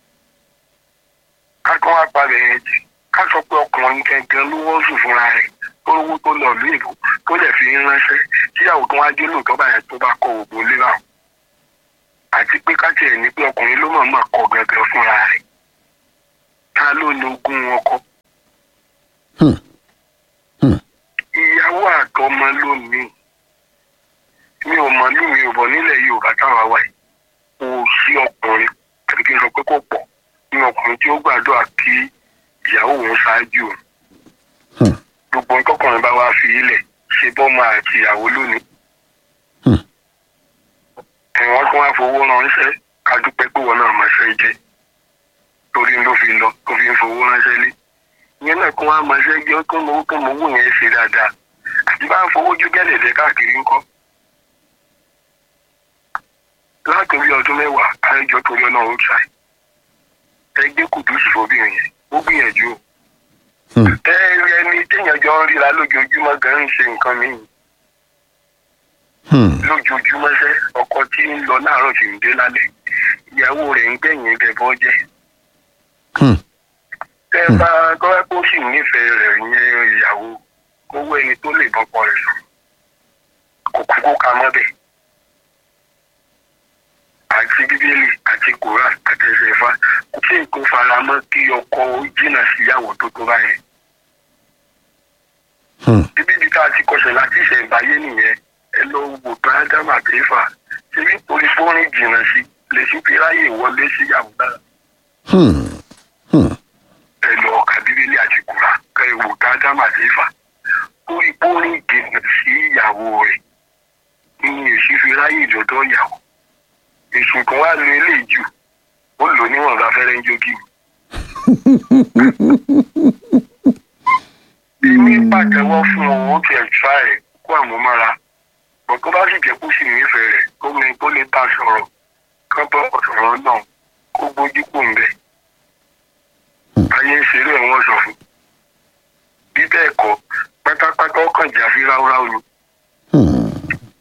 ká tó wá palẹ̀ yẹn jì ká sọ pé ọkùnrin gangan ló wọ́n sùn fúnra rẹ̀ tó lówó tó lọ ìlú ìbò tó lè fi ń ránṣẹ́ tíyàwó tó wá dé lóòótọ́ báyẹn tó bá kọ òògùn lé náà àti pé ká tiẹ̀ ní pé ọkùnrin ló mọ̀ọ́mọ̀ kọ gangan fúnra rẹ̀ ta ló lo ogún ọkọ hmm, hmm. ìyàwó àtọmọ lónìí mi ò mọ ní mi ò bọ nílẹ̀ yorùbá táwa wà yìí kò sí ọkùnrin àti kí n sọ pé kò pọ̀ ní ọkùnrin tí ó gbàdúrà kí ìyàwó òun ṣáájú òun Hmm. gbogbo ohun tọkùnrin bá wá fi ilẹ̀ ṣe bọ́mọ àti ìyàwó lónìí Hmm. ẹ̀wọ̀n tó wá fowó ránṣẹ́ ká dúpẹ́ pé wọn náà máa ṣe jẹ́ torí ló fi lọ tó fi ń fowó ránṣẹ́ lé ìyẹn náà kó wá máa ṣe jẹ́ tó mọ owó tó mọ owó yẹn ṣe dáadáa àti bá ń fowó ju gẹ́lẹ̀dẹ́ káàkiri ńkọ́ láti orí ọdún mẹ́wàá àrẹjọ torí ọ̀nà ó ṣàì ẹgbẹ́ kùdùsì fóbìnrin yẹn ó gbìyànjú o Hmm. ẹ rí ẹni téèyàn jọ ń ríra lójoojúmọ́ gan ń ṣe nǹkan míì Hmm. lójoojúmọ́ sẹ́ ọkọ tí ń lọ láàárọ̀ sì ń dé lálẹ́ ìyàwó rẹ̀ ń gbẹ̀yìn ibẹ̀ bọ́ jẹ́ Hmm. tẹ́ ẹ bá tọ́wẹ́ kó sì nífẹ̀ẹ́ rẹ̀ yẹn ìyàwó owó ẹni tó lè bọ́kọ rẹ̀ sùn kò kúkú ka mọ́ bẹ́ẹ̀ àti bíbélì àti koran àti ẹsẹ̀ ifá kò sí nǹkan faramọ́ kí ọkọ ó jìnnà síyàwó tó tó báyẹn Hmm. bíbí tá a ti kọsẹ̀ láti ìṣẹ̀ǹbáyé nìyẹn ẹ lọ wò tó ádámù àti ifá ṣé bí torí fóònù jìnnà sí lè sí fi ráyè wọlé síyàwó náà Hmm. Hmm. ẹ lọ ka bíbélì àti kura ká ẹ wò tá ádámù àti ifá torí fóònù jìnnà sí ìyàwó rẹ̀ ní èsì fi ráyè dọ́dọ̀ ìyàwó èsì kan wá lu eléyìí jù ó lò níwọ̀n bá fẹ́rẹ́ ń jókì bí ní pàtẹ́wọ́ fún òun ó tiẹ̀ ṣá ẹ̀ kó àmúmára bọ̀ tó bá sì jẹ́ kó sì nífẹ̀ẹ́ rẹ̀ kó mi kó lè bá a sọ̀rọ̀ kó bọ́ ọ̀sọ̀rọ̀ náà kó gbójú kò ń bẹ̀. ayé ń ṣeré ẹ̀wọ̀n sọ fún bí bẹ́ẹ̀ kọ́ pátápátá ọkàn jà sí ráúráú ni. Hmm.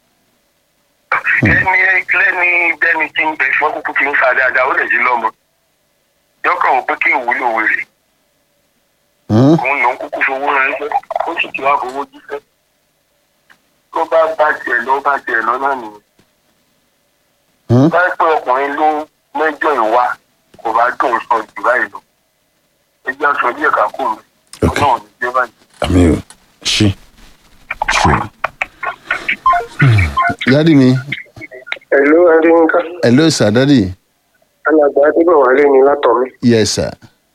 ẹni lẹ́ni bẹ́ni tí ń bẹ fún kúkú tí ń sa dáadáa ó lè jí lọ́mọ yọkàn wò pé kí ìwúlò wèrè Hmm. òun lòún kúkú fowó ránṣẹ́ ó sì ti wá fowó jíṣẹ́ tó bá bá tiẹ̀ lọ bá tiẹ̀ lọ náà nìyẹn. Hmm. báyìí pé ọkùnrin ló mẹ́jọ ìwà kò bá dùn sọ jù báyìí lọ ẹjẹ́ aṣọ díẹ̀ ká kó mi Ok. ọlọ́run ní jẹ́ báyìí. àmì o ṣe ṣe. dádì mi ẹ̀lú adéyínká hello sir dádì alàgbà adébọ̀wálé ni látọ̀mí. yes sir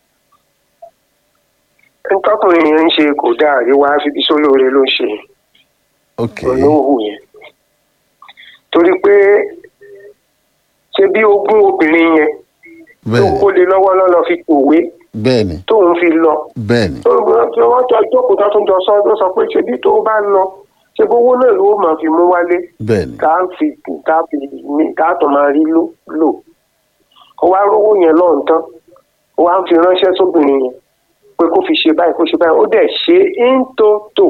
ntọ́kùnrin yẹn ń ṣe kò dáa àríwá fífi sólóore ló ń ṣe ok olóhùn yẹn torí pé ṣe bí ogún obìnrin yẹn tó bẹ́ẹ̀ni kó lé lọ́wọ́ lọ́lọ́ fi kòwé bẹ́ẹ̀ni tóun fi lọ bẹ́ẹ̀ni tó tí wọ́n jọ jókòó tó tún jọ sọ ló sọ pé ṣe bí tó bá lọ ṣe bówó náà ló máa fi mú wálé bẹ́ẹ̀ni tá a fi tá a fi ní tá a tún máa rí lò lò ó wá rówó yẹn lọ́n tán ó wá ń fi ránṣẹ́ sóbìnrin yẹn pé kó fi ṣe báyìí kó ṣe báyìí ó dẹ̀ ṣe é ń tó tò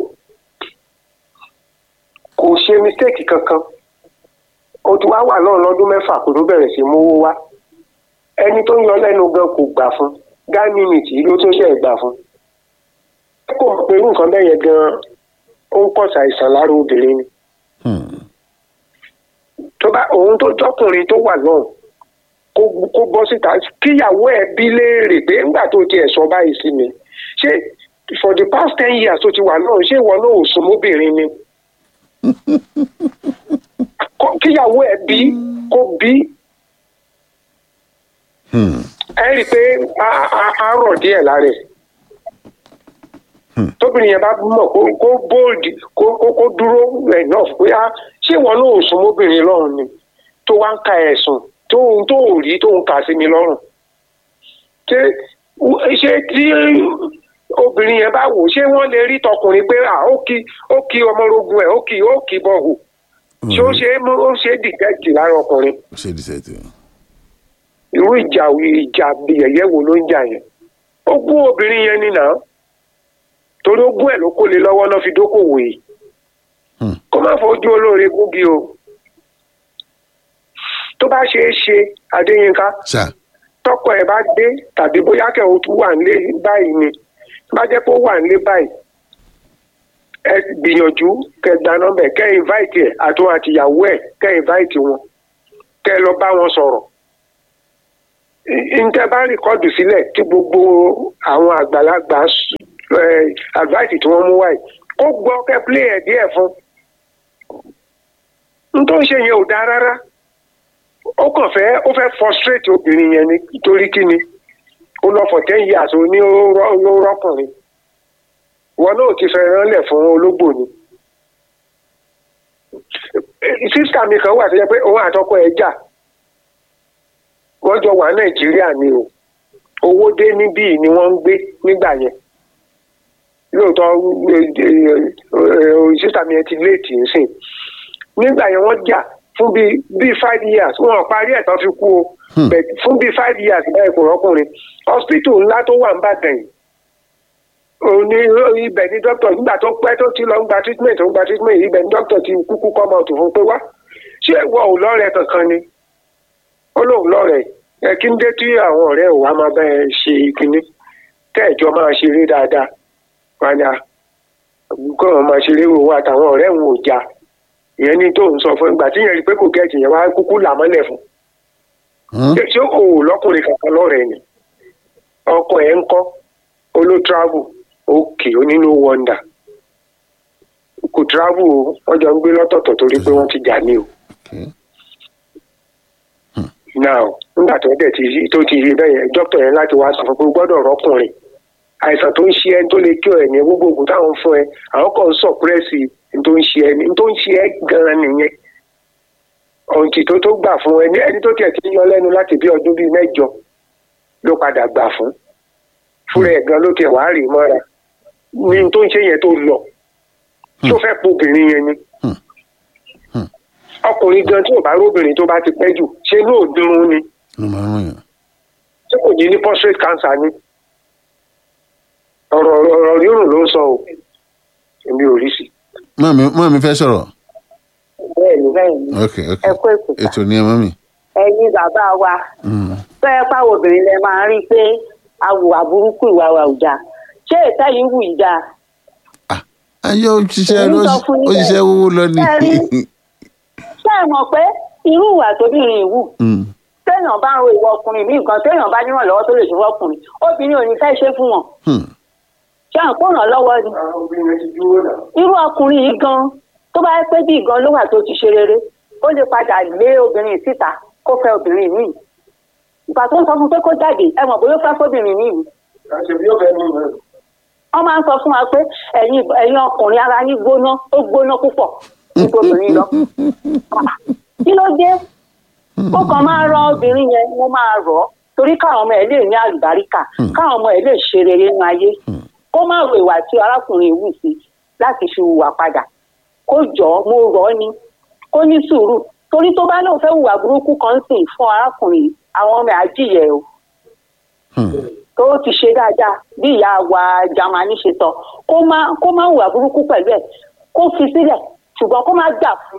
kò ṣe mistake kankan ó ti wá wà náà lọ́dún mẹ́fà kó tó bẹ̀rẹ̀ sí mówó wá ẹni tó ń yọ lẹ́nu gan kò gbà fún gáà mínítì ló tó ṣe gbà fún kò mọ̀ pé irú nǹkan bẹ́ẹ̀ yẹn gan ó ń pọ̀ ṣàìsàn lára obìnrin ni Hmm. tó bá òun tó jọkùnrin tó wà náà kó kó bọ́ síta kíyàwó ẹ̀ bí léèrè pé ńgbà tó tiẹ̀ sọ báyìí sí mi ṣé for the past ten years tó ti wà náà ṣé ìwọ náà ò sún mọ́bìnrin ni Kó- kíyàwó ẹ̀ bí kó bí Hmm. ẹ rí i pé á- á- á rọ̀ díẹ̀ lára ẹ̀ Hmm. tóbìnrin yẹn bá mọ̀ kó kó bold kó kó kó dúró enough pé á ṣé ìwọ náà ò sún mọ́bìnrin lọ́rùn ni tó wá ń ka ẹ̀sùn tó ń tó ò rí tó ń kà sí mi lọ́rùn ṣé ṣé tí obìnrin yẹn bá wò ṣé wọ́n lè rí tọkùnrin pé à ó kí ó kí ọmọrogun ẹ̀ ó kí ó kí bọ̀hù ṣé ó ṣe é mú ó ṣe é dìtẹ́tì lára ọkùnrin ṣe dìsẹ́tì irú ìjà ìjà yẹ̀yẹ́ wo ló ń jà yẹn ó gún obìnrin yẹn nínà torí ó gún ẹ̀ ló kó lé lọ́wọ́ náà fi dókòwò yìí Hmm. kó má fojú olóore gúngi o tó bá ṣeé ṣe adéyínká ṣá tọkọ ẹ̀ bá dé tàbí bóyá kẹ́ ò tún wà nílé báyìí ni bá jẹ́ pé ó wà nílé báyìí ẹ gbìyànjú kẹ́ gba nọ́mbà ẹ̀ kẹ́ invite ẹ̀ àtún àtìyàwó ẹ̀ kẹ́ invite wọn kẹ́ lọ bá wọn sọ̀rọ̀ ntẹ bá rìkọ́dù sílẹ̀ tí gbogbo àwọn àgbàlagbà s- eh, advice tí wọ́n mú wáyé kó gbọ́ kẹ́ play ẹ̀ díẹ̀ fún n tó ń ṣe yẹn ò dáa rárá ó kàn fẹ́ ó fẹ́ frustrate obìnrin yẹn ni nítorí kí ni ó lọ for ten years ó ní ó rọ- ó rọ́kùnrin wọn náà ti fẹ́ ránlẹ̀ fún ológbò ni sísítà mi kan wà tó yẹ pé òun àtọkọ ẹ̀ jà wọ́n jọ wà nàìjíríà ni o owó dé níbí ni wọ́n ń gbé nígbà yẹn lóòótọ́ sísá mi yẹn ti léètì ń sìn nígbà yẹn wọ́n jà fún bíi bíi five years wọn ò parí ẹ̀ tán fi kú o Hmm. But fún bíi five years báyìí kò rọ́kùnrin hospital ńlá tó wà ń bàdàn yìí òun ní ibẹ̀ ní dókítà nígbà tó pẹ́ tó ti lọ ń gba treatment tó ń gba treatment ibẹ̀ ní dókítà ti kúkú come out fún pé wá ṣé ìwọ ò lọ́rẹ̀ẹ́ kankan ni ó lóun lọ́rẹ̀ẹ́ ẹ kí ń dé tí àwọn ọ̀rẹ́ ò wá máa bá ẹ ṣe kinní tẹ́ẹ̀jọ́ máa ṣeré dáadáa padà kọ́ ọ̀ máa ṣeré wo àtàwọn ọ̀rẹ́ òun ò já ìyẹn ní tóun sọ fún ìgbà tí yẹn rí pé kò gẹ̀ẹ́tì yẹn wá kúkú là mọ́lẹ̀ fún Hmm? ṣé o ò lọ́kùnrin kankan lọ́rẹ̀ẹ́ ni ọkọ ẹ̀ ń kọ́ olú travel òkè onínú wonder kò travel o wọ́n jọ ń gbé lọ́tọ̀ọ̀tọ̀ torí pé wọ́n ti jà ní o. now nígbà tó dẹ̀ ti tó ti rí bẹ́ẹ̀ yẹn dókítà yẹn láti wá sọ fún pé o gbọ́dọ̀ rọ́kùnrin àìsàn tó ń ṣe ẹ́ tó lè kí ọ ẹ̀ ní gbogbo oògùn táwọn fún ẹ àwọn kan ń sọ̀pẹ́rẹ́sì tó ń ṣe ẹ ní tó ń ṣe ẹ gan-an nìyẹn ọ̀ǹtì tó tó gbà fún ẹni ẹni tó tiẹ̀ ti yọ lẹ́nu láti bí ọdún bíi mẹ́jọ ló padà gbà fún fúnra ẹ̀ gan ló tiẹ̀ wá rè mọ́ra ní tó ń ṣe yẹn tó lọ tó fẹ́ po obìnrin yẹn ni Hmm. Hmm. ọkùnrin gan tí ò bá róbìnrin tó bá ti pẹ́ jù ṣe ní òdúrún ni ló máa ń ràn yàn. tí kò ní ní prostate cancer ni ọ̀rọ̀ ọ̀rọ̀ rírùn ló ń sọ o èmi ò rí sí. mọ́mí mọ́mí fẹ́ sọ̀rọ̀ bẹ́ẹ̀ni bẹ́ẹ̀ni ok ok ẹ kú èkó ètò ni ẹ mọ́mí. ẹ̀yin bàbá wa Hmm. fẹ́ẹ́ pàwọ̀ obìnrin lẹ máa ń rí pé awùwà burúkú ìwà wa ò dáa ṣé ìta yìí wù í dáa ayé òṣìṣẹ́ Èmi ló sọ fún yín òṣìṣẹ́ bẹ́ẹ̀. owó lọ ni. Bẹ́ẹ̀ni. ṣé ẹ mọ̀ pé irú ìwà tóbìnrin yìí wù Hmm. téèyàn bá ń ro ìwọ ọkùnrin mí nǹkan téèyàn bá nírànlọ́wọ́ tó lè ṣe fọkùnrin obìnrin ò ní fẹ́ ṣe fún wọn Hmm. ṣé à ń kó ràn lọ́wọ́ ni obìnrin yẹn ti dúró náà. irú ọkùnrin yìí gan tó bá yẹ pé bí gan ló wà tó ti ṣe rere ó lè padà lé obìnrin síta kó fẹ́ obìnrin míì ìgbà tó ń sọ fún pé kó jáde ẹ mọ̀ bóyá ó fẹ́ fóbìnrin míì ni àṣebí yóò fẹ́ mú un. wọ́n máa ń sọ fún wa pé ẹ̀yin ẹ̀yin ọkùnrin ara yín gbóná ó gbóná púpọ̀ nípa obìnrin lọ kí ló dé ó kàn máa rọ obìnrin yẹn wọ́n máa rọ̀ ọ́ torí káwọn ọmọ ẹ̀ lè ní àlùbáríkà káwọn ọmọ ẹ̀ lè ṣe rere nínú ayé kó má ro ìwà tí arákùnrin wù sí láti fi hùwà padà kó jọ ọ́ mo rọ̀ ọ́ ni kó ní sùúrù torí tó bá lóun fẹ́ hùwà burúkú kan sìn fún arákùnrin yìí, àwọn ọmọ ẹ̀ á jìyẹ o Hmm. tó ti ṣe dáadáa bí ìyá wa jamani ṣe sọ kó má kó má hùwà burúkú pẹ̀lú ẹ̀ kó fi sílẹ̀ ṣùgbọ́n kó má gbà fún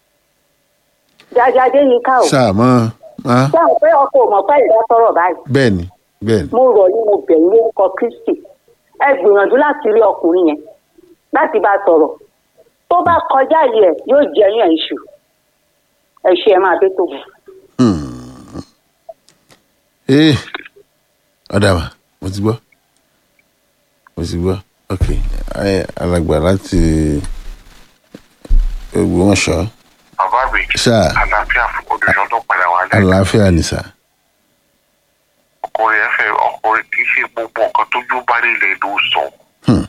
jájáde yín ká o sáà mọ́ má sáà pé ọkọ ò mọ̀ pé ìdá sọ̀rọ̀ báyìí bẹ́ẹ̀ ni bẹ́ẹ̀ ni. mo rọ̀ ní mo bẹ̀ ní lórúkọ kristi ẹ gbìyànjú láti rí ọkùnrin yẹn láti bá a sọ̀rọ̀ tó bá kọjá yìí ẹ̀ yóò jẹ́ yàn iṣu ẹ ṣe ẹ máa dé tó bù. Hmm. ee ọ̀dà wa mo ti gbọ́ mo ti gbọ́ ok ayé alàgbà láti Ògbómọ̀ṣọ́ bàbá mi sáà àlàáfíà fún olùyọ tó padà wá lẹ́yìn àlàáfíà ni sáà. ọkùnrin ẹ fẹ́ ọkùnrin kì í ṣe gbogbo nǹkan tójú bá nílẹ̀ ló sọ Hmm.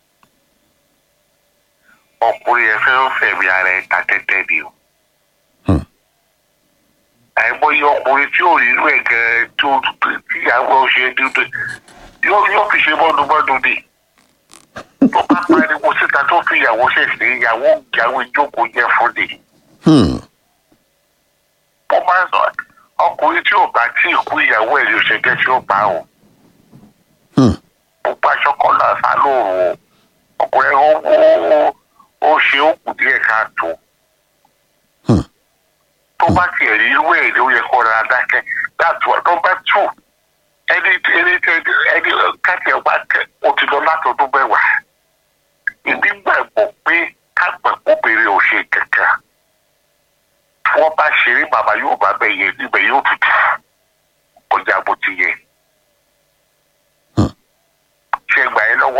ọkùnrin ẹ fẹ́ fẹ̀mí ara ẹ̀ ta tẹ́tẹ́ ni o Hmm. àìmọye ọkùnrin tí ò rí inú ẹ̀ gan-an tí ó tí ìyàwó ẹ̀ ṣe dídé yóò yóò fi ṣe mọ́dúnmọ́dún ni tó bá pariwo síta tó fi ìyàwó ṣẹ̀ṣẹ̀ ìyàwó ìyàwó ìjókòó jẹ́ fún ni Hmm. mo máa ń sọ ọkùnrin tí ò bá tí ì kú ìyàwó ẹ̀ yóò ṣe jẹ́ tí ó bá o Hmm. gbogbo aṣọ kan náà sá lóru o ọkùnrin ó ó ó ṣe ó kù díẹ̀ káàtó Hmm. tó bá tiẹ̀ rí irú ẹ̀ ló yẹ kó ra dákẹ́ that's what number two ẹni ẹni ẹni káàkiri ọba kẹ o ti lọ láti ọdún mẹ́wàá ìdí gbàgbọ́ pé kápẹ́ kóbìnrin ò ṣe kankan tí wọ́n bá ṣeré bàbá yóò bá bẹ̀ yẹn níbẹ̀ yóò tún ti